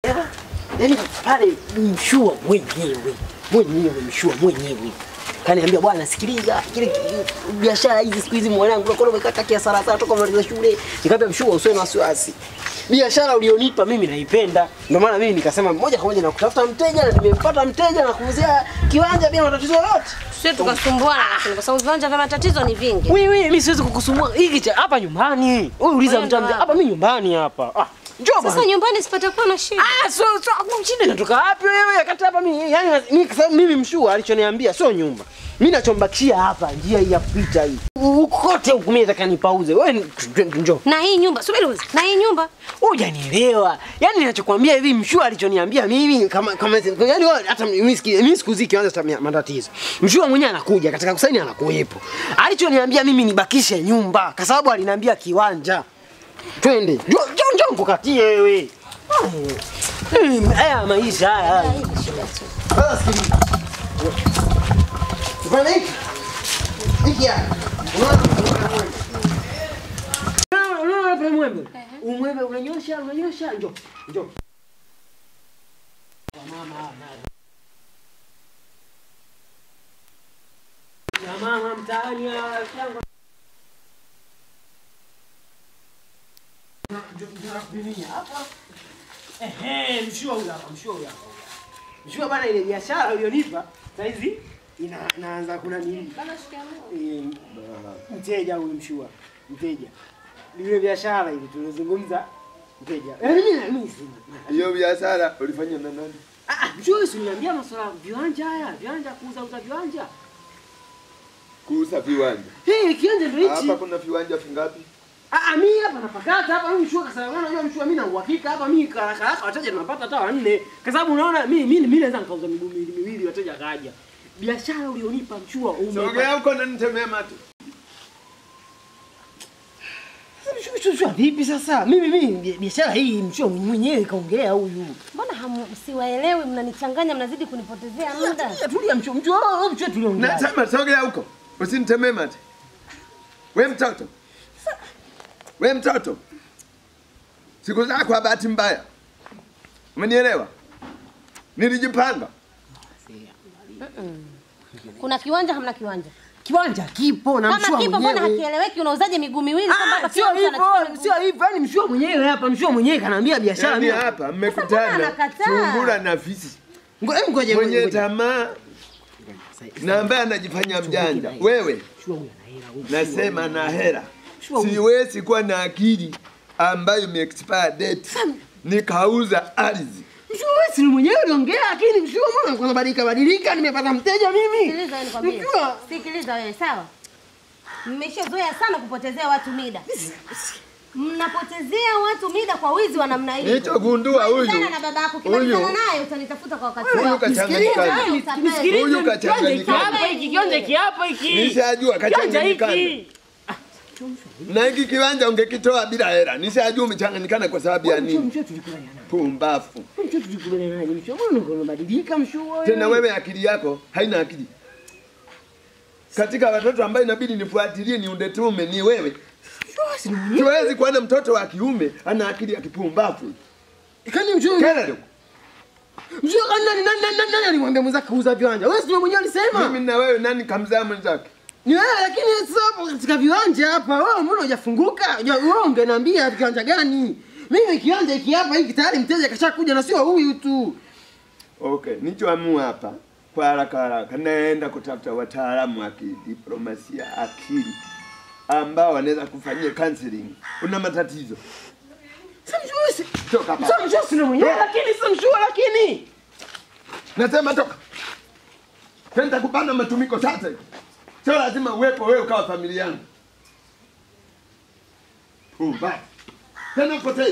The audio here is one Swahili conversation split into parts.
Yaani pale mshua mwenyewe mwenyewe mshua mwenyewe kaniambia, bwana, sikiliza kile ki- biashara hizi siku hizi mwanangu, unakuwa umekata kiasara sana toka maliza shule. Nikamwambia mshua, usiwe na wasiwasi, biashara ulionipa mimi naipenda, ndio maana mimi nikasema moja kwa moja na kutafuta mteja, na nimempata mteja na kuuzia kiwanja bila matatizo yoyote. Sio tukasumbuana lakini kwa sababu viwanja vya matatizo ni vingi. Wewe mimi siwezi kukusumbua hiki cha hapa nyumbani. Wewe uliza Wewe ndo mtamja hapa. hapa, mimi nyumbani hapa. Ah, njoo Sasa bwana. nyumbani sipatakuwa na shida. Ah, so so shida inatoka wapi wewe? Wakati hapa mimi yani mimi kwa sababu mimi mshua alichoniambia sio nyumba. Mimi nachombakishia hapa njia hii ya kupita hii. Ukote huku mimi nataka nipauze. Wewe ni- njoo. Na hii nyumba, subiri kwanza. Na hii nyumba Hujanielewa. Yaani ninachokwambia hivi mshua alichoniambia mimi kama kama yaani wewe hata mimi siki mimi sikuziki kianza cha matatizo. Mshua mwenyewe anakuja katika kusaini anakuwepo. Alichoniambia mimi nibakishe nyumba kwa sababu aliniambia kiwanja. Twende. Njoo njoo njoo nikukatie wewe. Eh, Haya maisha haya. Sasa sikiliza. Tufanye hiki. Hiki hapa. Unaona? Unaona unaona hapa mwembe? Umwembe unanyosha unanyosha njoo. Njoo. Mama na mama mtaani yangu. hapa. Ehe, mshua huyu hapa, mshua huyu hapa. Mshua bana, ile biashara ulionipa saizi ina naanza kuna nini? Eh, mteja huyu mshua, mteja. Ile biashara ile tulizungumza mteja. Eh, mimi mimi sina. Hiyo biashara ulifanya na nani? Ah, ah, mshua si niambia masuala ya viwanja haya, viwanja kuuza uza viwanja. Kuuza viwanja. Eh, kiwanja ndio hichi. Hapa kuna viwanja vingapi? Ah, ah, mimi hapa napakata hapa mimi mshua kwa sababu unajua mshua mimi na uhakika hapa mimi haraka haraka wateja tunapata hata wanne. Kwa sababu unaona mimi mimi mimi naweza nikauza miguu miwili miwili wateja kaja. Biashara ulionipa mshua Sogea umepata. huko na nitemee mate. Mshua mshua mshua vipi sasa? Mimi mimi biashara hii mshua mwenyewe kaongea huyu. mbona hamu- siwaelewi, mnanichanganya, mnazidi kunipotezea muda. Tulia tulia mshua mshua oh, mshua tuliongea. Nasema sogea huko. Usinitemee mate. We mtoto. We mtoto. Siku zako kwa bahati mbaya. Umenielewa? Nilijipanga. Kuna kiwanja, hamna kiwanja? Kiwanja kipo na Kama mshua kipo, mbona mwenyewe. hakieleweki? Unauzaje miguu miwili kwamba Ah, hapa sio kila mtu hivyo, anachukua miguu? sio hivyo. Yaani mshua mwenyewe hapa, mshua mwenyewe kanaambia biashara Yaani mimi. hapa mbona mmekutana anakataa? sungura na fisi. Ngoja ngoja Mwenye ngoja. tamaa na ambaye anajifanya mjanja. Wewe Mshua huyu ana hela huyu. nasema na hela. Sure. Siwezi kuwa na akili ambayo imeexpire date nikauza ardhi. Mshua wewe si mwenyewe uliongea lakini mshua mbona kuna badilika badilika nimepata mteja mimi. Sikiliza wewe nikwambie. Mshua. Sikiliza wewe, sawa? Mmeshazoea sana kupotezea watu mida. Mnapotezea watu mida kwa wizi wa namna hii. Nilichogundua huyu Malizana na baba yako, huyu kimalizana naye utanitafuta kwa wakati Huyu wako. kachanganyikana. Wewe utapeli. Nisikilize Huyu kiwanja kachanganyikana. hiki hapa hiki kiwanja hiki hapa hiki. nishajua Kiwanja kachanganyikana. hiki. Na hiki kiwanja ungekitoa bila hela. Nishajua umechanganyikana kwa sababu ya Mshua nini? mshua tulikubaliana naye. Pumbafu. Mshua tulikubaliana naye. Mshua mbona kuna badilika mshua wewe? Tena wewe akili yako haina akili. Katika watoto ambaye inabidi nifuatilie ni undetume ni wewe. Mshua si mwenyewe. Siwezi kuwa na mtoto wa kiume ana akili ya kipumbavu. Kani mshua Kelele. mshua kani nani nani nani nani alimwambia mwenzake kuuza viwanja? Wewe si mwenyewe alisema. Mimi na wewe nani kamzaa mwenzake? Ni wewe lakini sasa hapo katika viwanja hapa wewe mbona hujafunguka? Huja- Wewe ungeniambia kiwanja gani? Mimi kiwanja hiki hapa hiki tayari mteja kashakuja na sio huyu tu. Okay, nichoamua hapa kwa haraka haraka naenda kutafuta wataalamu wa kidiplomasia akili ambao wanaweza kufanyia counseling. Una matatizo. Sasa mshua si Toka hapa. Sasa mshua si mwenyewe lakini sasa mshua lakini. Nasema toka. Tenda kupanda matumiko sasa. hivi. Sio lazima uwepo wewe ukawa familia yangu. Pumba. Tena upotee.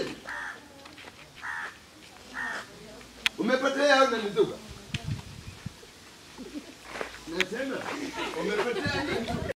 Umepotea au unanizuka? Nasema umepotea.